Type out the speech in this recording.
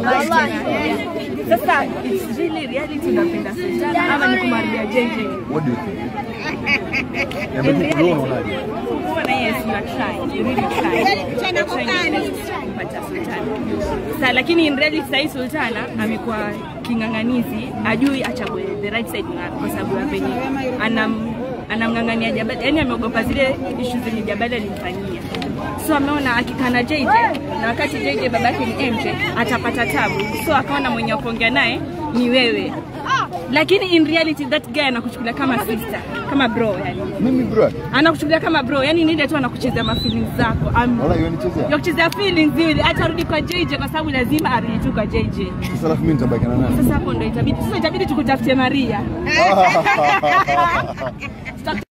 Sasa it's really reality unapenda Sultana ama ni kumaria JJ? What do you think? Niambie In tu, wewe unaonaje? reality, kuona yes you are trying, you really trying. You're trying your best kupata Sultana. Sa lakini in reality sasa Sultana amekuwa king'ang'anizi, ajui achague the right side na kwa sababu ya penye anam anamng'ang'ania Jabali, yani ameogopa zile issues zenye Jabali alimfanyia. So ameona akikaa na JJ na wakati JJ babake ni MJ atapata tabu, so akaona mwenye wa kuongea naye ni wewe, lakini in reality that guy anakuchukulia kama sister, kama bro yani Mimi bro. anakuchukulia kama bro, yani ni ile tu anakuchezea ma feelings zako. Am- Wala yonichezea. ya kuchezea feelings zile, atarudi kwa JJ kwa sababu lazima arudi tu kwa JJ. Sasa alafu mimi nitabaki na nani? Sasa hapo ndo itabidi sasa itabidi tukutafutie Maria.